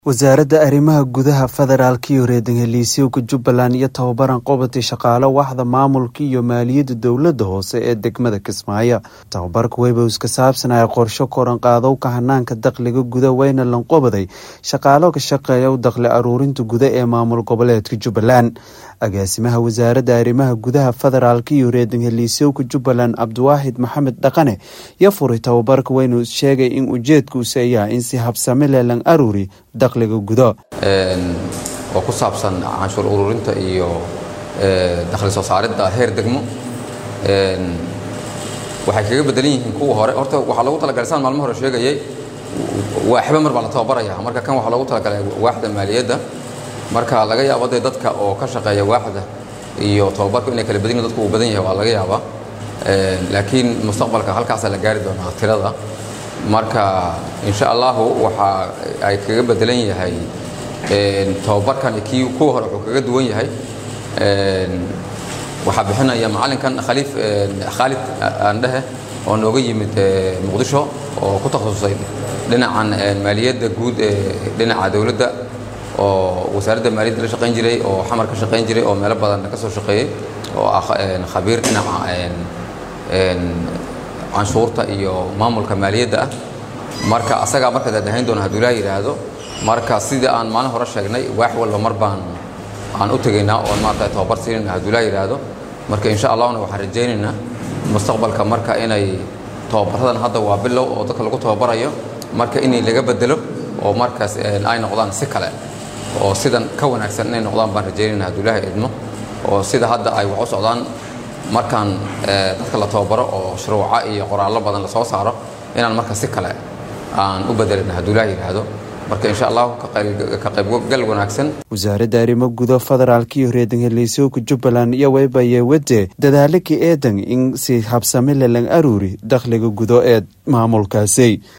wasaaradda arrimaha gudaha federaalk iyo reer-degaliisyowga jubbaland iyo tababaran qabatay shaqaale waaxda maamulka iyo maaliyadda dowladda hoose ee degmada kismaayo tababarka webos ka saabsanaya qorsho koranqaadowka hanaanka dakhliga guda weyna lanqobaday shaqaalo ka shaqeeya dakhli aruurinta guda ee maamul goboleedka jubbaland agaasimaha wasaaradda arrimaha gudaha federaalk iyo reer-degaliisyowga jubbaland cabdiwaaxid maxamed dhaqane yo furay tababarka weynu sheegay in ujeedkuusi ayaa in si habsami leh lan aruuri dakhliga gudo oo ku saabsan canshuur ururinta iyo dakhli soo saaridda heer degmo waxay kaga bedelan yihiin kuwa hore horta waxaa loogu talagalay saan maalmo hore sheegayay waaxba mar baa la tababaraya marka kan waxaa loogu talagalay waaxda maaliyadda marka laga yaabo dee dadka oo ka shaqeeya waaxda iyo tababarku inay kala badan yihin dadku uu badan yahay waa laga yaabaa laakiin mustaqbalka halkaasaa la gaari doonaa tirada marka insha allahu waxa ay kaga bedelan yahay tababarkan kii kuwa hore wuxuu kaga duwan yahay waxaa bixinaya macallinkan khaliif khaalid aandhehe oo nooga yimid muqdisho oo ku takhasusay dhinacan maaliyadda guud ee dhinaca dowladda oo wasaaradda maaliyadda la shaqayn jiray oo xamar ka shaqayn jiray oo meelo badan ka soo shaqeeyey oo ah khabiir dhinaca canshuurta iyo maamulka maaliyadda ah marka asagaa marka daadahayn doona hadduu ilaa yidhaahdo marka sidii aan maalin hore sheegnay waax walba mar baan aan u tegaynaa oon maarata tababar siinayna hadduu ilaa yidhaahdo marka insha allahna waxaan rajaynaynaa mustaqbalka marka inay tababaradan hadda waa bilow oo dadka lagu tababarayo marka inay laga bedelo oo markaas ay noqdaan si kale oo sidan ka wanaagsan inay noqdaan baan rajaynayna hadduu ilaahay idmo oo sida hadda ay wax u socdaan markaan dadka la tababaro oo shuruuca iyo qoraallo badan lasoo saaro inaan marka si kale aan u bedelin hadduu ilaah yidhaahdo marka insha allahu ka qaybgal wanaagsan wasaaradda arrimo gudo federaalk iyo reer-degaliisyowka jubbaland iyo weybaye wade dadaalaka eedan in si habsami le lan aruuri dakhliga gudo ee maamulkaasi